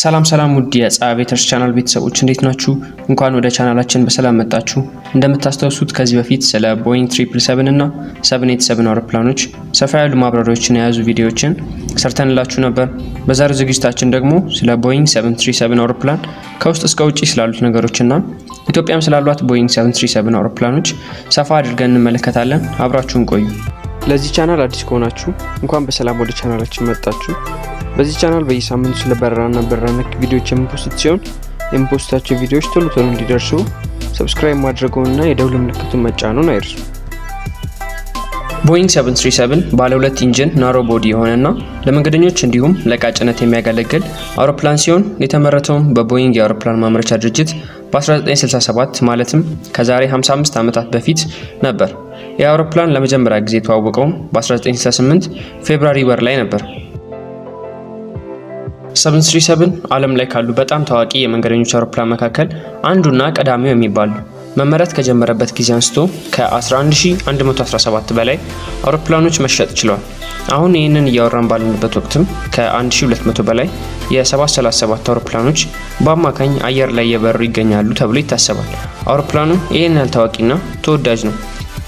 ሰላም ሰላም ውድ የፀሐይ ቤተርስ ቻናል ቤተሰቦች እንዴት ናችሁ? እንኳን ወደ ቻናላችን በሰላም መጣችሁ። እንደምታስታውሱት ከዚህ በፊት ስለ ቦይንግ 777 እና 787 አውሮፕላኖች ሰፋ ያሉ ማብራሪያዎችን የያዙ ቪዲዮዎችን ሰርተንላችሁ ነበር። በዛሬው ዝግጅታችን ደግሞ ስለ ቦይንግ 737 አውሮፕላን ከውስጥ እስከ ውጭ ስላሉት ነገሮችና ኢትዮጵያም ስላሏት ቦይንግ 737 አውሮፕላኖች ሰፋ አድርገን እንመለከታለን። አብራችሁን ቆዩ። ለዚህ ቻናል አዲስ ከሆናችሁ እንኳን በሰላም ወደ ቻናላችን መጣችሁ። በዚህ ቻናል በየሳምንቱ ስለ በረራና በረራ ነክ ቪዲዮዎች የምንፖስት ሲሆን የምንፖስታቸው ቪዲዮዎች ቶሎ ቶሎ እንዲደርሱ ሰብስክራይብ ማድረገውንና የደውል ምልክቱን መጫኑን አይርሱ። ቦይንግ 737 ባለ ሁለት ኢንጂን ናሮ ቦዲ የሆነና ለመንገደኞች እንዲሁም ለዕቃ ጭነት የሚያገለግል አውሮፕላን ሲሆን የተመረተውም በቦይንግ የአውሮፕላን ማምረቻ ድርጅት በ1967 ማለትም ከዛሬ 55 ዓመታት በፊት ነበር። ይህ አውሮፕላን ለመጀመሪያ ጊዜ የተዋወቀውም በ1968 ፌብራሪ ወር ላይ ነበር። 737 ዓለም ላይ ካሉ በጣም ታዋቂ የመንገደኞች አውሮፕላን መካከል አንዱና ቀዳሚው የሚባል ነው። መመረት ከጀመረበት ጊዜ አንስቶ ከ11117 በላይ አውሮፕላኖች መሸጥ ችለዋል። አሁን ይህንን እያወራን ባለንበት ወቅትም ከ1200 በላይ የ737 አውሮፕላኖች በአማካኝ አየር ላይ እየበሩ ይገኛሉ ተብሎ ይታሰባል። አውሮፕላኑ ይህን ያህል ታዋቂና ተወዳጅ ነው።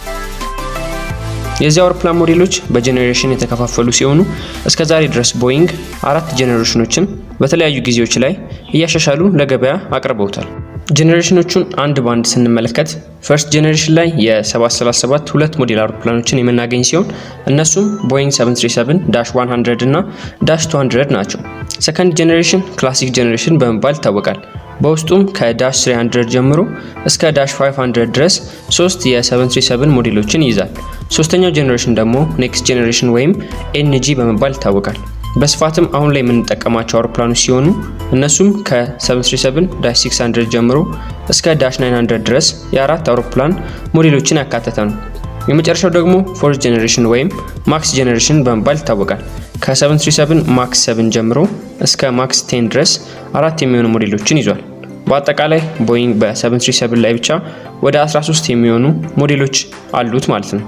የዚህ አውሮፕላን ሞዴሎች በጄኔሬሽን የተከፋፈሉ ሲሆኑ እስከ ዛሬ ድረስ ቦይንግ አራት ጄኔሬሽኖችን በተለያዩ ጊዜዎች ላይ እያሻሻሉ ለገበያ አቅርበውታል። ጄኔሬሽኖቹን አንድ በአንድ ስንመለከት ፈርስት ጄኔሬሽን ላይ የ737 ሁለት ሞዴል አውሮፕላኖችን የምናገኝ ሲሆን እነሱም ቦይንግ 737 ዳሽ 100 እና ዳሽ 200 ናቸው። ሰከንድ ጄኔሬሽን ክላሲክ ጄኔሬሽን በመባል ይታወቃል። በውስጡም ከዳሽ 300 ጀምሮ እስከ ዳሽ 500 ድረስ ሶስት የ737 ሞዴሎችን ይይዛል። ሶስተኛው ጄኔሬሽን ደግሞ ኔክስት ጄኔሬሽን ወይም ኤንጂ በመባል ይታወቃል። በስፋትም አሁን ላይ የምንጠቀማቸው አውሮፕላኖች ሲሆኑ እነሱም ከ737 ዳሽ 600 ጀምሮ እስከ ዳሽ 900 ድረስ የአራት አውሮፕላን ሞዴሎችን ያካተተ ነው። የመጨረሻው ደግሞ ፎርዝ ጄኔሬሽን ወይም ማክስ ጄኔሬሽን በመባል ይታወቃል። ከ737 ማክስ 7 ጀምሮ እስከ ማክስ 10 ድረስ አራት የሚሆኑ ሞዴሎችን ይዟል። በአጠቃላይ ቦይንግ በ737 ላይ ብቻ ወደ 13 የሚሆኑ ሞዴሎች አሉት ማለት ነው።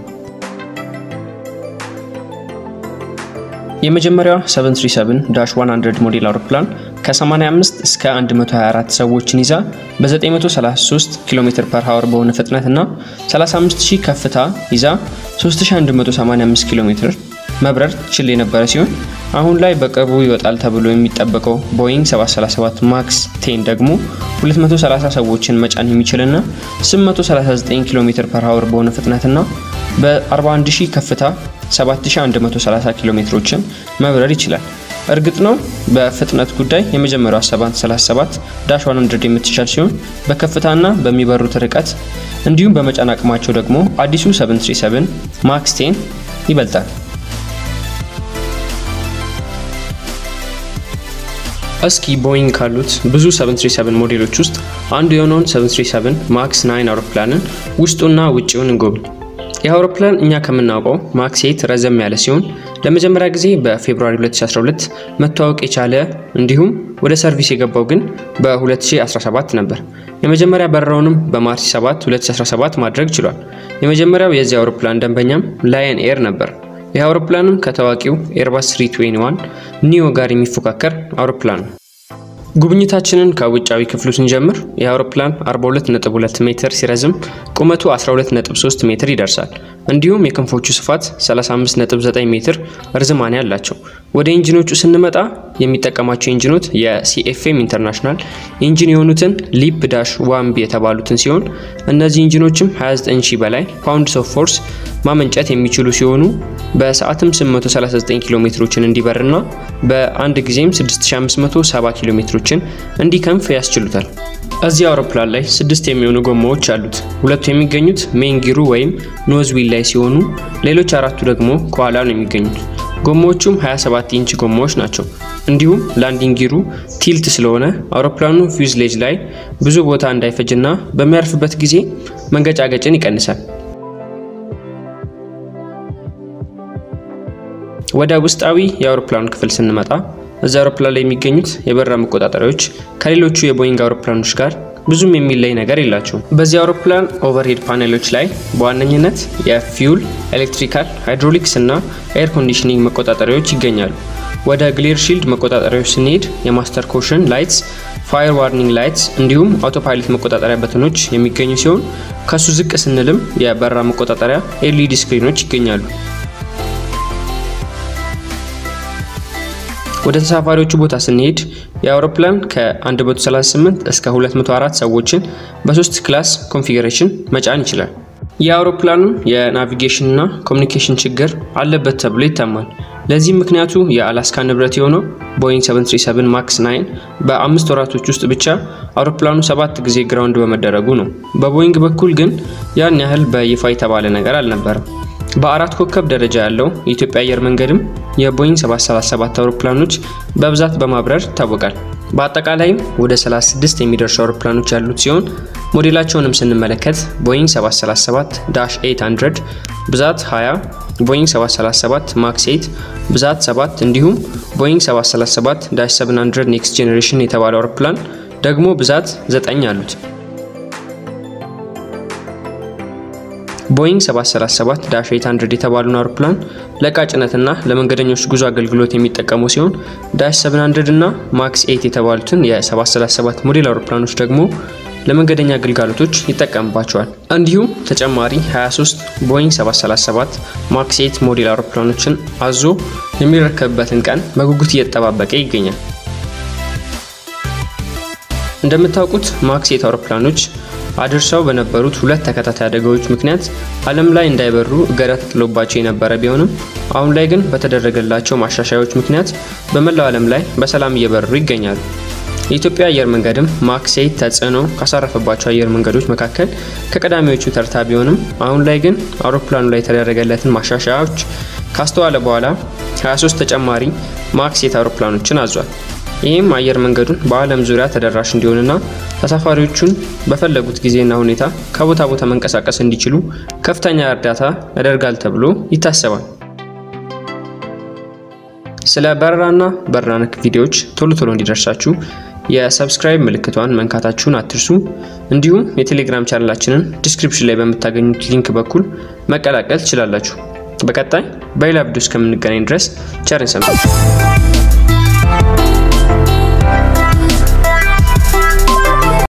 የመጀመሪያዋ 737 ዳሽ 100 ሞዴል አውሮፕላን ከ85 እስከ 124 ሰዎችን ይዛ በ933 ኪሎ ሜትር ፐር ሀወር በሆነ ፍጥነት እና 35000 ከፍታ ይዛ 3185 ኪሎ ሜትር መብረር ችል የነበረ ሲሆን አሁን ላይ በቅርቡ ይወጣል ተብሎ የሚጠበቀው ቦይንግ 737 ማክስ 10 ደግሞ 230 ሰዎችን መጫን የሚችልና 839 ኪሎ ሜትር ፐር ሀወር በሆነ ፍጥነትና በ41000 ከፍታ 7130 ኪሎ ሜትሮችን መብረር ይችላል። እርግጥ ነው በፍጥነት ጉዳይ የመጀመሪያው 737 ዳሽ 100 የምትሻል ሲሆን በከፍታና በሚበሩት ርቀት እንዲሁም በመጫን አቅማቸው ደግሞ አዲሱ 737 ማክስ 10 ይበልጣል። እስኪ ቦይንግ ካሉት ብዙ 737 ሞዴሎች ውስጥ አንዱ የሆነውን 737 ማክስ 9 አውሮፕላንን ውስጡና ውጭውን እንጎብኝ። ይህ አውሮፕላን እኛ ከምናውቀው ማክስ 8 ረዘም ያለ ሲሆን ለመጀመሪያ ጊዜ በፌብሩዋሪ 2012 መተዋወቅ የቻለ እንዲሁም ወደ ሰርቪስ የገባው ግን በ2017 ነበር። የመጀመሪያ በረራውንም በማርች 7 2017 ማድረግ ችሏል። የመጀመሪያው የዚህ አውሮፕላን ደንበኛም ላየን ኤር ነበር። ይህ አውሮፕላንም ከታዋቂው ኤርባስ 321 ኒዮ ጋር የሚፎካከር አውሮፕላን ነው። ጉብኝታችንን ከውጫዊ ክፍሉ ስንጀምር የአውሮፕላን 42.2 ሜትር ሲረዝም ቁመቱ 12.3 ሜትር ይደርሳል። እንዲሁም የክንፎቹ ስፋት 35.9 ሜትር ርዝማኔ አላቸው። ወደ ኢንጂኖቹ ስንመጣ የሚጠቀማቸው ኢንጂኖች የሲኤፍኤም ኢንተርናሽናል ኢንጂን የሆኑትን ሊፕ ዳሽ ዋንቢ የተባሉትን ሲሆን እነዚህ ኢንጂኖችም 29000 በላይ ፓውንድስ ኦፍ ፎርስ ማመንጨት የሚችሉ ሲሆኑ በሰዓትም 839 ኪሎ ሜትሮችን እንዲበርና በአንድ ጊዜም 6570 ኪሎ ሜትሮችን እንዲከንፍ ያስችሉታል። እዚህ አውሮፕላን ላይ ስድስት የሚሆኑ ጎማዎች አሉት። ሁለቱ የሚገኙት ሜን ጊሩ ወይም ኖዝዊል ላይ ሲሆኑ ሌሎች አራቱ ደግሞ ከኋላ ነው የሚገኙት። ጎማዎቹም 27 ኢንች ጎማዎች ናቸው። እንዲሁም ላንዲንግ ጊሩ ቲልት ስለሆነ አውሮፕላኑ ፊውዝሌጅ ላይ ብዙ ቦታ እንዳይፈጅና በሚያርፍበት ጊዜ መንገጫገጭን ይቀንሳል። ወደ ውስጣዊ የአውሮፕላኑ ክፍል ስንመጣ እዚህ አውሮፕላን ላይ የሚገኙት የበረራ መቆጣጠሪያዎች ከሌሎቹ የቦይንግ አውሮፕላኖች ጋር ብዙም የሚለይ ነገር የላቸውም። በዚህ አውሮፕላን ኦቨርሄድ ፓኔሎች ላይ በዋነኝነት የፊውል፣ ኤሌክትሪካል፣ ሃይድሮሊክስ እና ኤር ኮንዲሽኒንግ መቆጣጠሪያዎች ይገኛሉ። ወደ ግሌር ሺልድ መቆጣጠሪያዎች ስንሄድ የማስተር ኮሽን ላይትስ፣ ፋየር ዋርኒንግ ላይትስ እንዲሁም አውቶፓይለት መቆጣጠሪያ በተኖች የሚገኙ ሲሆን ከሱ ዝቅ ስንልም የበረራ መቆጣጠሪያ ኤልኢዲ ስክሪኖች ይገኛሉ። ወደ ተሳፋሪዎቹ ቦታ ስንሄድ የአውሮፕላን ከ138 እስከ 204 ሰዎችን በሶስት ክላስ ኮንፊግሬሽን መጫን ይችላል። የአውሮፕላኑ የናቪጌሽን እና ኮሚኒኬሽን ችግር አለበት ተብሎ ይታማል። ለዚህም ምክንያቱ የአላስካ ንብረት የሆነው ቦይንግ 737 ማክስ 9 በአምስት ወራቶች ውስጥ ብቻ አውሮፕላኑ ሰባት ጊዜ ግራውንድ በመደረጉ ነው። በቦይንግ በኩል ግን ያን ያህል በይፋ የተባለ ነገር አልነበረም። በአራት ኮከብ ደረጃ ያለው የኢትዮጵያ አየር መንገድም የቦይንግ 737 አውሮፕላኖች በብዛት በማብረር ይታወቃል። በአጠቃላይም ወደ 36 የሚደርሱ አውሮፕላኖች ያሉት ሲሆን ሞዴላቸውንም ስንመለከት ቦይንግ 737 ዳሽ 800 ብዛት 20፣ ቦይንግ 737 ማክስ 8 ብዛት 7 እንዲሁም ቦይንግ 737 ዳሽ 700 ኔክስት ጄኔሬሽን የተባለ አውሮፕላን ደግሞ ብዛት 9 አሉት። ቦይንግ 737 ዳሽ 800 የተባሉን አውሮፕላን ለዕቃ ጭነትና ለመንገደኞች ጉዞ አገልግሎት የሚጠቀሙ ሲሆን ዳሽ 700 እና ማክስ 8 የተባሉትን የ737 ሞዴል አውሮፕላኖች ደግሞ ለመንገደኛ አገልጋሎቶች ይጠቀምባቸዋል። እንዲሁም ተጨማሪ 23 ቦይንግ 737 ማክስ 8 ሞዴል አውሮፕላኖችን አዞ የሚረከብበትን ቀን በጉጉት እየተጠባበቀ ይገኛል። እንደምታውቁት ማክስ 8 አውሮፕላኖች አድርሰው በነበሩት ሁለት ተከታታይ አደጋዎች ምክንያት ዓለም ላይ እንዳይበሩ እገዳ ተጥሎባቸው የነበረ ቢሆንም አሁን ላይ ግን በተደረገላቸው ማሻሻያዎች ምክንያት በመላው ዓለም ላይ በሰላም እየበረሩ ይገኛሉ። የኢትዮጵያ አየር መንገድም ማክስ 8 ተጽዕኖ ካሳረፈባቸው አየር መንገዶች መካከል ከቀዳሚዎቹ ተርታ ቢሆንም አሁን ላይ ግን አውሮፕላኑ ላይ የተደረገለትን ማሻሻያዎች ካስተዋለ በኋላ 23 ተጨማሪ ማክስ 8 አውሮፕላኖችን አዟል። ይህም አየር መንገዱን በዓለም ዙሪያ ተደራሽ እንዲሆንና ተሳፋሪዎቹን በፈለጉት ጊዜና ሁኔታ ከቦታ ቦታ መንቀሳቀስ እንዲችሉ ከፍተኛ እርዳታ ያደርጋል ተብሎ ይታሰባል። ስለ በረራና በረራ ነክ ቪዲዮዎች ቶሎ ቶሎ እንዲደርሳችሁ የሰብስክራይብ ምልክቷን መንካታችሁን አትርሱ። እንዲሁም የቴሌግራም ቻናላችንን ዲስክሪፕሽን ላይ በምታገኙት ሊንክ በኩል መቀላቀል ትችላላችሁ። በቀጣይ በሌላ ቪዲዮ እስከምንገናኝ ድረስ ቸር ሰንብቱ።